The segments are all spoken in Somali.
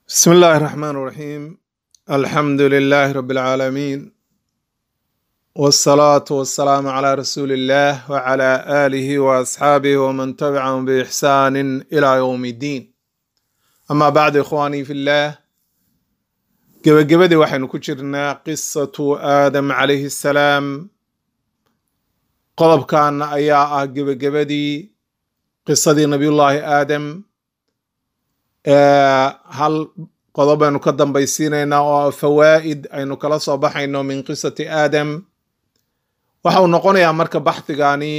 بسم الله الرحمن الرحيم الحمد لله رب العالمين والصلاة والسلام على رسول الله وعلى آله وأصحابه ومن تبعهم بإحسان إلى يوم الدين أما بعد إخواني في الله gebagabadii waxaynu ku jirnaa qisatu aadam calayhi assalaam qodobkan ayaa ah gebagabadii qisadii nabiyullaahi aadam hal qodob aynu ka dambaysiinaynaa oo fawaa'id aynu kala soo baxayno min qisati aadam waxa uu noqonayaa marka baxthigani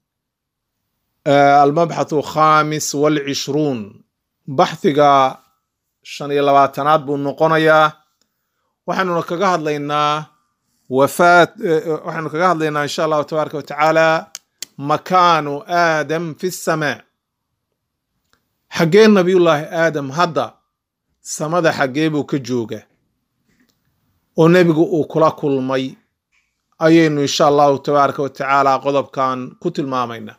almabxathu khamis walcishruun baxthiga shan iyo labaatanaad buu noqonayaa waxaanuna kaga hadlaynaa wafaat waxaynu kaga hadlaynaa insha allahu tabaaraka wa tacaala makaanu aadam fi samaa xaggee nabiyullaahi aadam hadda samada xaggee buu ka jooga oo nebigu uu kula kulmay ayaynu insha allahu tabaaraka wa tacaala qodobkan ku tilmaamaynaa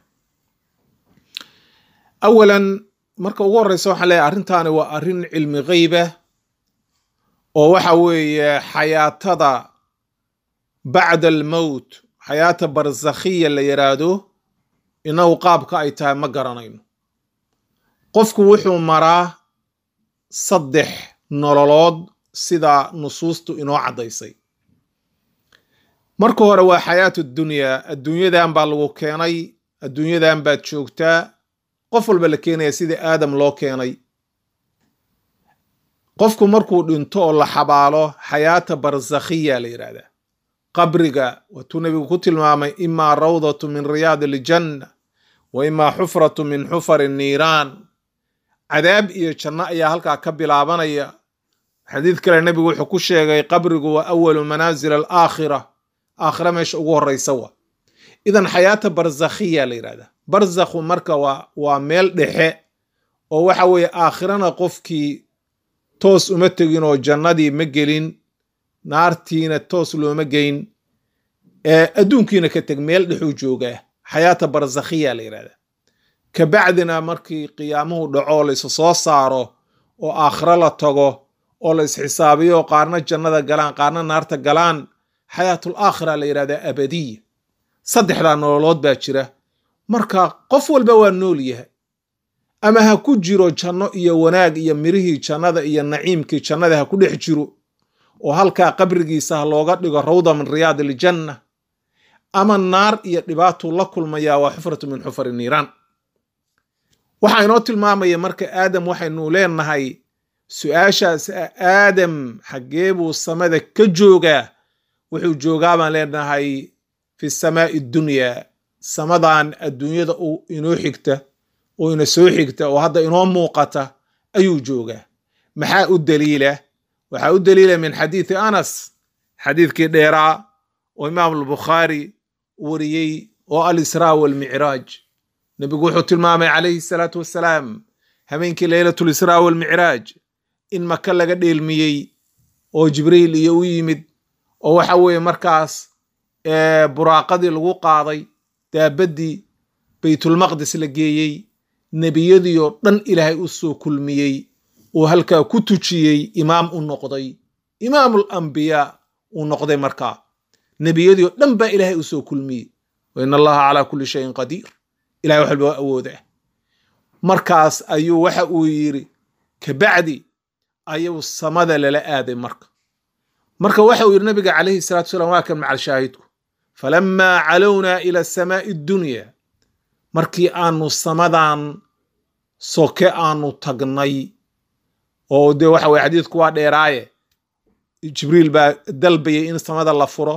awalan marka ugu horreysa waxaan leeyahay arrintaani waa arrin cilmi gheyba oo waxa weeye xayaatada bacda almowt xayaata barzakhiya la yiraahdo inagu qaabka ay tahay ma garanayno qofku wuxuu maraa saddex nololood sida nusuustu inoo caddaysay marka hore waa xayaatu dunyaa adduunyadan baa lagu keenay adduunyadan baad joogtaa qof walba la keenaya sidii aadam loo keenay qofku markuu dhinto oo la xabaalo xayaata barzakhiya la yidhahdaa qabriga waatuu nebigu ku tilmaamay imaa rawdatu min riyaadi aljanna wa imaa xufratu min xufari niiraan cadaab iyo janno ayaa halkaa ka bilaabanaya xadiid kale nebigu wuxuu ku sheegay qabrigu waa awalu manaazil alaakhira aakhira meesha ugu horreysa wa idan xayaata barzakhiya la yidhahdaa barzakhu marka waa waa meel dhexe oo waxa weeye aakhirana qofkii toos uma tegin oo jannadii ma gelin naartiina toos looma geyn adduunkiina ka teg meel dhexuu joogaa xayaata barzakhiya la yidhahdaa kabacdina markii qiyaamuhu dhaco laysu soo saaro oo aakhiro la tago oo la isxisaabiyo qaarna jannada galaan qaarna naarta galaan xayaatul aakhira la yidhahdaa abadiya saddexdaa nololood baa jira marka qof walba waa nool yahay ama ha ku jiro janno iyo wanaag iyo mirihii jannada iyo naciimkii jannada ha ku dhex jiro oo halkaa qabrigiisa ha looga dhigo rawda min riyaad iljanna ama naar iyo dhibaatuu la kulmayaa waa xufratu min xufari niiraan waxaa inoo tilmaamaya marka aadam waxaynu leenahay su-aashaas aadam xaggee buu samada ka joogaa wuxuu joogaa baan leenahay fi samaa'i dunyaa samadan adduunyada uu inoo xigta oo ina soo xigta oo hadda inoo muuqata ayuu joogaa maxaa u daliila waxaa u daliila min xadiidi anas xadiidkii dheeraa oo imaam albukhaari wariyey oo alisraa walmicraaj nebigu wuxuu tilmaamay calayhi salaatu wassalaam habeenkii leylatu lisraa walmicraaj in maka laga dheelmiyey oo jibriil iyo u yimid oo waxa weeye markaas buraaqadii lagu qaaday daabaddii baytulmaqdis la geeyey nebiyadii oo dhan ilaahay u soo kulmiyey uu halkaa ku tujiyey imaam u noqday imaamul ambiyaa uu noqday markaa nebiyadii oo dhan baa ilaahay u soo kulmiyey wa in allaha calaa kulli shayin qadiir ilahay wax walba waa awoodah markaas ayuu waxa uu yidhi kabacdi ayuu samada lala aaday marka marka waxa uu yidhi nabiga calayhi salatu wasalaam waa kan macal shaahidku falamaa calownaa ila samaa'i addunya markii aanu samadan soke aanu tagnay oo dee waxa weye xadiidku waa dheeraaye jibriil baa dalbayay in samada la furo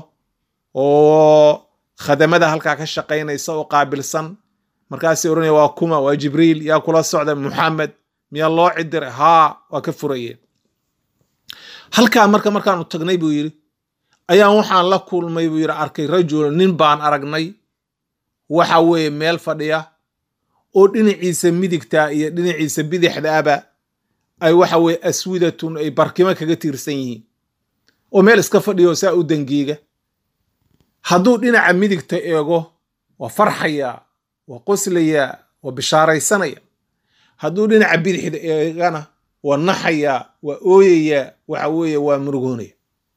oo khadamada halkaa ka shaqaynaysa oo qaabilsan markaasay odhanaya waa kuma waa jibriil yaa kula socda muxamed miyaa loo cidiray haa waa ka furayeen halkaa marka markaanu tagnay buu yidhi ayaan waxaan la kulmay buu yidhi arkay rajul nin baan aragnay waxa weeye meel fadhiya oo dhinaciisa midigta iyo dhinaciisa bidixdaaba ay waxa weye aswidatun ay barkimo kaga tiirsan yihiin oo meel iska fadhiya oo saa u dangiiga hadduu dhinaca midigta eego waa farxayaa waa qoslayaa waa bishaaraysanaya hadduu dhinaca bidixda eegana waa naxayaa waa ooyayaa waxa weeye waa murugoonaya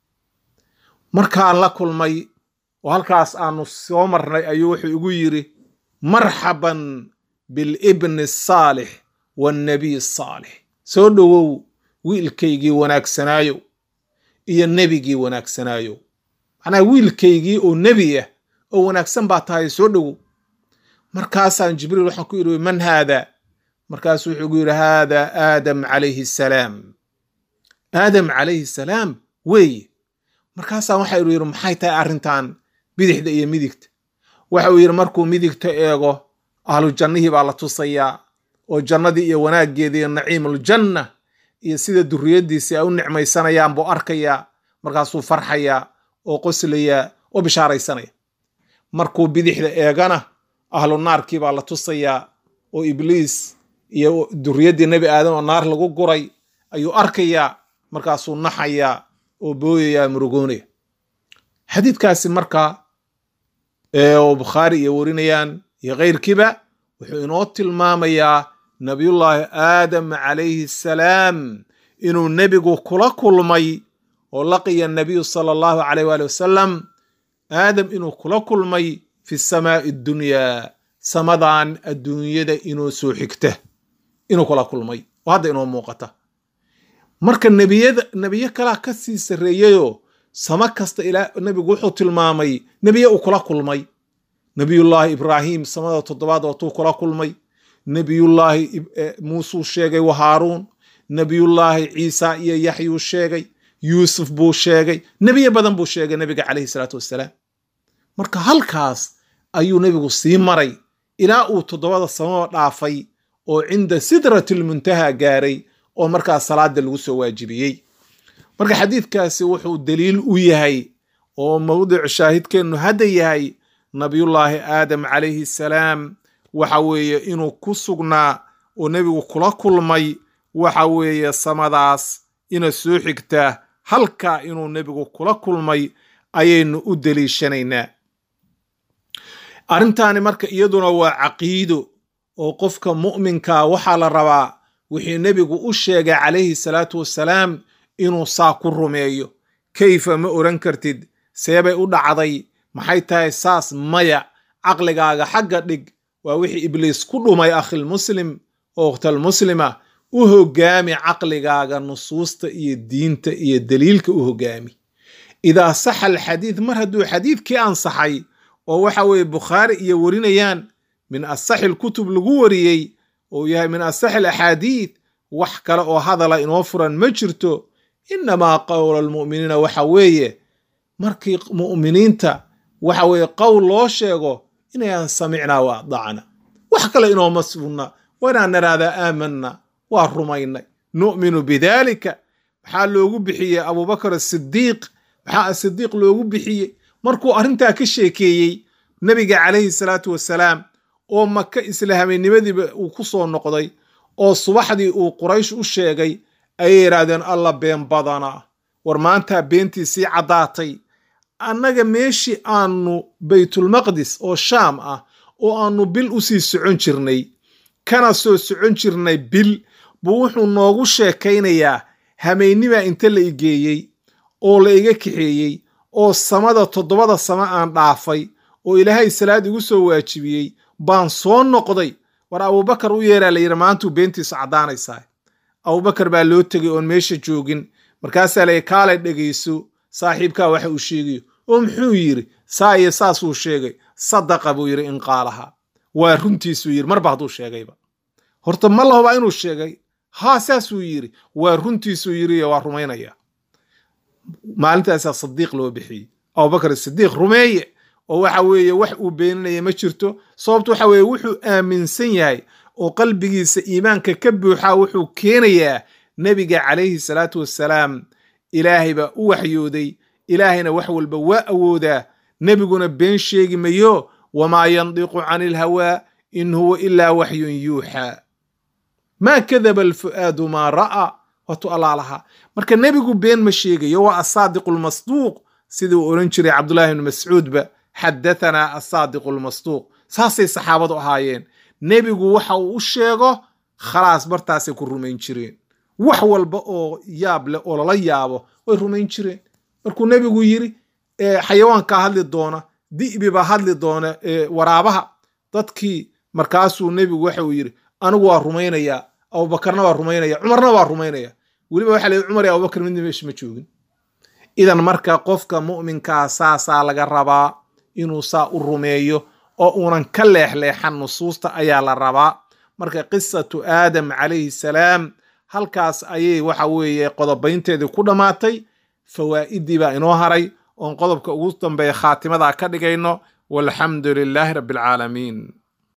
markaan la kulmay oo halkaas aanu soo marnay ayuu wuxuu igu yidhi marxaban bilibni asaalix waannabiy asaalix soo dhowow wiilkaygii wanaagsanaayow iyo nebigii wanaagsanaayow macnaha wiilkaygii oo nebi ah oo wanaagsan baa tahay soo dhowow markaasaan jibriil waxaan ku yidhi man haada markaasuu wuxuu gu yidhi haada aadam calayhi salaam aadam calayhi salaam weeye markaasaan waxa uu yidhi maxay tahay arrintan bidixda iyo midigta waxa uu yidhi markuu midigta eego ahlu jannihii baa la tusayaa oo jannadii iyo wanaaggeeda iyo naciimuljanna iyo sida duriyaddiisii ay u nicmaysanayaan buu arkayaa markaasuu farxayaa oo qoslayaa oo bishaaraysanaya markuu bidixda eegana ahlu naarkii baa la tusayaa oo ibliis iyo duriyaddii nebi aadam oo naar lagu guray ayuu arkayaa markaasuu naxayaa oo booyayaa murugoonaya xadiidkaasi markaa oo bukhaari iyo warinayaan iyo keyrkiiba wuxuu inoo tilmaamayaa nabiyullaahi aadam calayhi asalaam inuu nebigu kula kulmay oo laqiya nabiyu sala allahu calayh waali wasalam aadam inuu kula kulmay fi samaa'i addunyaa samadan adduunyada inoo soo xigta inuu kula kulmay oo hadda inoo muuqata marka nebiyada nebiyo kalaa ka sii sarreeyayoo samo kasta ilaa nebigu wuxuu tilmaamay nebiye uu kula kulmay nebiyullaahi ibraahim samada toddobaad waatuu kula kulmay nebiyullaahi muusuu sheegay wa haaruun nebiyullaahi ciisa iyo yaxyuu sheegay yuusuf buu sheegay nebiye badan buu sheegay nebiga calayhi salaatu wassalaam marka halkaas ayuu nebigu sii maray ilaa uu toddobada samaba dhaafay oo cinda sidratilmuntaha gaaray oo markaas salaada lagu soo waajibiyey marka xadiidkaasi wuxuu daliil u yahay oo mawdicu shaahidkeennu hadda yahay nabiyullaahi aadam calayhi salaam waxa weeye inuu ku sugnaa oo nebigu kula kulmay waxa weeye samadaas ina soo xigtaa halkaa inuu nebigu kula kulmay ayaynu u deliishanaynaa arrintaani marka iyaduna waa caqiido oo qofka mu'minkaa waxaa la rabaa wixii nebigu u sheegay calayhi salaatu wassalaam inuu saa ku rumeeyo kayfa ma oran kartid seebay u dhacday maxay tahay saas maya caqligaaga xagga dhig waa wixii ibliis ku dhumay akhilmuslim oo ukhtalmuslima u hogaami caqligaaga nusuusta iyo diinta iyo daliilka u hogaami idaa saxa alxadiid mar hadduu xadiidkii ansaxay oo waxa weeye bukhaari iyo warinayaan min asaxi lkutub lagu wariyey oo yahay min asaxi alaxaadiid wax kale oo hadala inoo furan ma jirto inamaa qowla almu'miniina waxa weeye markii mu'miniinta waxa weeye qowl loo sheego inayaan samicnaa wa adacna wax kale inooma sugna waa inaan naraahdaa aamanna waa rumaynay nu'minu bidaalika maxaa loogu bixiyey abubakar asidiiq maxaa asidiiq loogu bixiyey markuu arrintaa ka sheekeeyey nebiga calayhi salaatu wassalaam oo maka isla habeennimadiiba uu ku soo noqday oo subaxdii uu quraysh u sheegay ayay yidhaahdeen alla been badanaa war maantaa beentii sii caddaatay annaga meeshii aanu baytulmaqdis oo shaam ah oo aanu bil u sii socon jirnay kana soo socon jirnay bil buu wuxuu noogu sheekaynayaa hameynnimaa inta la igeeyey oo la iga kaxeeyey oo samada toddobada sama aan dhaafay oo ilaahay salaad igu soo waajibiyey baan soo noqday war abubakar u yeeraa la yidhi maantuu beentiisu caddaanaysaa abubakar baa loo tegay oon meesha joogin markaasaa la kaalay dhegayso saaxiibkaa waxa uu sheegayo oo muxuu yidhi saa iyo saasuu sheegay sadaqa buu yidhi in qaalaha waa runtiisuu yidhi marba hadduu sheegayba horta ma lahobaa inuu sheegay haa saasuu yidhi waa runtiisuu yidhi waa rumaynaya maalintaasaa sadiiq loo bixiyey abubakar sidiiq rumeeye oo waxa weeye wax uu beeninaya ma jirto sababtu waxa weeye wuxuu aaminsan yahay oo qalbigiisa iimaanka ka buuxaa wuxuu keenayaa nebiga calayhi salaatu wassalaam ilaahay baa u waxyooday ilaahayna wax walba waa awoodaa nebiguna been sheegi mayo wamaa yandiqu cani ilhawaa in huwa ilaa waxyun yuuxaa maa kadaba alfu'aadu maa ra'aa waatu allaalahaa marka nebigu been ma sheegayo waa asaadiqu lmasduuq siduu odhan jiray cabdullahi bni mascuudba xadatanaa asaadiqu lmasduuq saasay saxaabadu ahaayeen nebigu waxa uu u sheego khalaas bartaasay ku rumayn jireen wax walba oo yaab leh oo lala yaabo way rumayn jireen markuu nebigu yiri xayawaankaa hadli doona di'bi baa hadli doona waraabaha dadkii markaasuu nebigu waxa uu yidhi anigu waa rumaynayaa abubakarna waa rumaynaya cumarna waa rumaynaya weliba waxa la cumar iyo abubakar midna meesha ma joogin idan marka qofka mu'minkaa saasaa laga rabaa inuu saa u rumeeyo oo uunan ka leexleexan nusuusta ayaa la rabaa marka qisatu aadam calayhi salaam halkaas ayay waxa weeye qodobaynteedii ku dhammaatay fawaa'idii baa inoo haray oon qodobka ugu dambeeya khaatimada ka dhigayno walxamdu lilaahi rabbi alcaalamiin